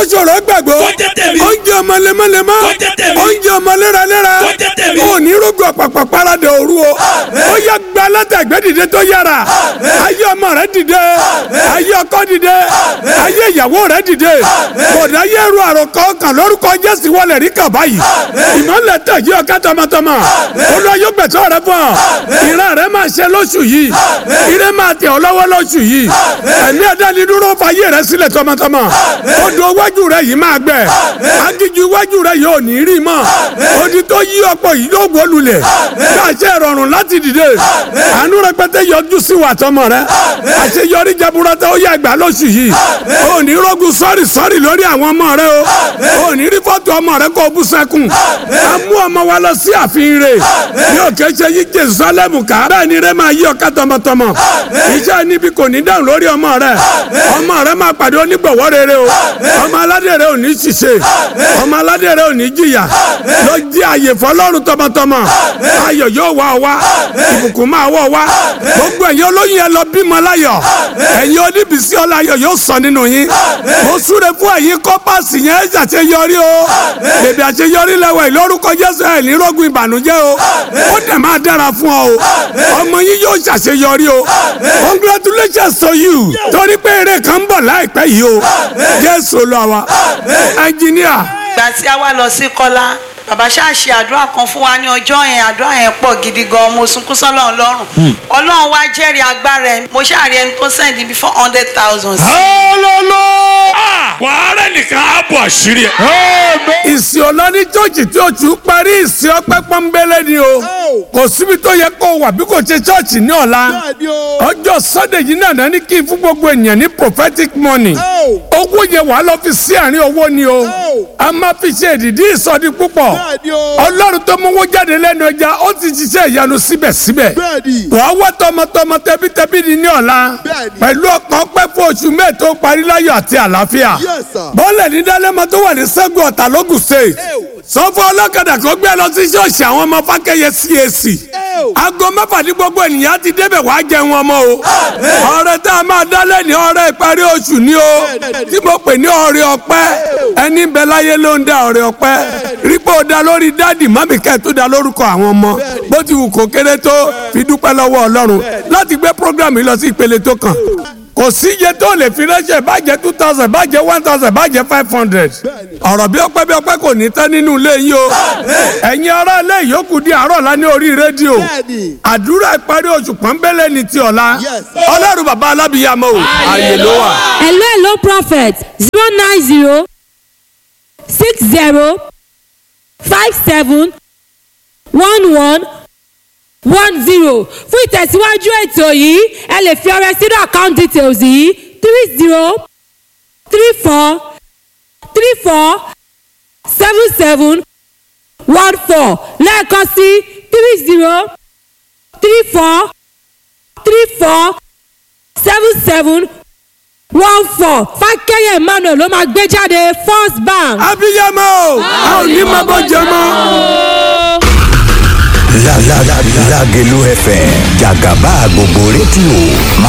ṣòro gbàgbọ́ Kó jẹ́ tèmi. oúnjẹ ọmọ lemọ́lemọ́ Kó jẹ́ tèmi. oúnjẹ ọmọ léraléra Kó jẹ́ tèmi. ò ní rúgbọ pàpà parada òru o ó yẹ gba látàgbẹ́ dìde tó yára ayé ọmọ rẹ dìde ayé ọkọ dìde ayé ìyàwó rẹ dìde kódà ayé ru àròkọ kan lórúkọ jésù wọlé rí kàn báyìí ìmọ̀lẹ̀ tẹ̀ yí ọ̀ká tọmọtọmọ olú ayé gbẹ̀tọ́ rẹ fún ọ ìran rẹ máa ṣe lóṣù yìí ire máa tẹ̀ ọ́ lọ́wọ́ lóṣù yìí ẹ̀mí ẹ̀dẹ́ni dúró fayé rẹ sílẹ̀ tọmọtọmọ odò iwájú rẹ yìí máa gbẹ agíjú iwájú rẹ yóò ní rí mọ́ odi tó yí ọ̀pọ̀ yìí yóò wó lulẹ̀ káṣẹ́ ìrọ̀rùn láti dìde àánú rẹpẹtẹ yọjú sí wa tọmọ rẹ àṣeyọrí jaburata ó yẹ gbà lóṣù yìí ò ní rógun sọ́ọ̀rì sọ́ọ̀rì lórí àwọn ọmọ rẹ o ò ní rí fọ́tò ọmọ rẹ kó o bú sẹ́kùn a mú ọmọ wa lọ sí ààfin rẹ̀ ní òkè ṣe yí Jerusalem ká bẹ́ẹ̀ ni rẹ máa yí ọ̀ká tọmọtọmọ iṣẹ́ níbi kò ní dáhùn lórí ọmọ rẹ ọmọ rẹ máa pàdé onígbọ̀wọ́ rere o ọmọ aládé rẹ ò ní ṣìṣe ọmọ aládé rẹ ò ní jìyà lọ jí àyè fọlọ́run tọmọtọmọ ayọ̀ yóò wá ọ wá ìbùkún máa wọ̀ wá gbogbo ẹ̀yin olóyún yẹn lọ bímọ láyọ̀ ẹ̀yin oníbísí ọláyọ̀ yóò sọ nínú yín mo súre fún ẹ̀yin kọ́pàsì yẹn ṣàṣeyọrí o bèbè àṣeyọrí lẹ́wọ̀ ìlórúkọ Jésù ẹ̀ ní rógun ìbànújẹ́ o ó dẹ̀ máa dára fún ọ o ọmọ yín yóò ṣàṣeyọrí o congratulations to you torí pé eré kan ń bọ̀ láìpẹ́ yìí o Jésù lọ wa ẹnjìníà ìgbà tí a wá lọ sí kọ́lá bàbá ṣáà ṣe àdúrà kan fún wa ní ọjọ́ yẹn àdúrà yẹn pọ̀ gidi gan mo sunkún sọ́lọ́run lọ́rùn ọlọ́run wá jẹ́rìí agbára ẹ̀ mo ṣáà rí ẹni tó sẹ́ndí bí four hundred thousand sí. hallelujah wàhálà nìkan á bọ̀ àṣírí ẹ̀. ìsìn ọlọ́ní chọ́ọ̀chì tí oṣù parí ìsìn ọpẹ́ pọ́nbélé ni o kò síbi tó yẹ kó wà bí kò ṣe chọ́ọ̀chì ní ọ̀la ọjọ́ sunday yìí náà ní kí n fún gbogbo ènìyàn ní prophetic money owó yẹn wàá lọ fi sí àárín owó ni o a máa fi ṣe ìdìdí ìsọdí púpọ̀ ọlọ́run tó mówó jáde lẹ́nu ẹja ó ti ṣiṣẹ́ ìyanu síbẹ̀síbẹ̀ wàá wá tọmọtọmọ tẹbítẹbí ni ní ọ̀la pẹ̀lú ọkàn pẹ́ fún oṣù mẹ́ẹ̀ tó parí láyọ̀ àti àlàáfíà bọ́ọ̀lẹ̀ ní dálẹ́mọ tó wà ní sẹ́gun ọ̀tà lógùn state sọ́fọ́ ọlọ́kadà kó gbé lọ sí ṣọ́ọ̀ṣì àwọn ọmọ fákẹ́yẹ CAC aago mẹ́fà ní gbogbo ènìyàn ti débẹ̀ wá jẹun ọmọ o ọrẹ tá a máa dálẹ̀ ní ọrẹ ìparí oṣù ni o tí mo pè ní ọrẹ ọpẹ́ ẹni bẹ láyé ló ń dá ọrẹ ọpẹ́ rípò dá lórí dáàdì mọ́mì kẹ́ tó dá lórúkọ àwọn ọmọ bó ti wù kó kéré tó fi dúpẹ́ lọ́wọ́ ọlọ́run láti gbé program yìí lọ sí ìpele tó kàn kò sí iye tó lè fi ránṣẹ́ bàjẹ́ two thousand bàjẹ́ one thousand bàjẹ́ five hundred ọ̀rọ̀ bí ọpẹ́ bí ọpẹ́ kò ní tán nínú ilé yìí o ẹ̀yin ará ilé ìyókù di àárọ̀ la ní orí rédíò àdúrà ìparí oṣù pọ́nbélé ni ti ọ̀la ọlọ́run bàbá alábìyàmọ́ o ààyè ló wà. hello hello prophet zero nine zero six zero five seven one one one zero fún ìtẹ̀síwájú ètò yìí ẹ lè fi ọrẹ sínú account details yìí three zero three four three four seven seven one four lẹ́ẹ̀kan sí three zero three four three four seven seven one four fákẹ́yẹ̀ emmanuel ló máa gbé jáde first bank. abiyamọ o a ò ní máa bọ́ jẹ mọ́. Lágẹ̀lú FM jàgàbá gbogbo rédíò máa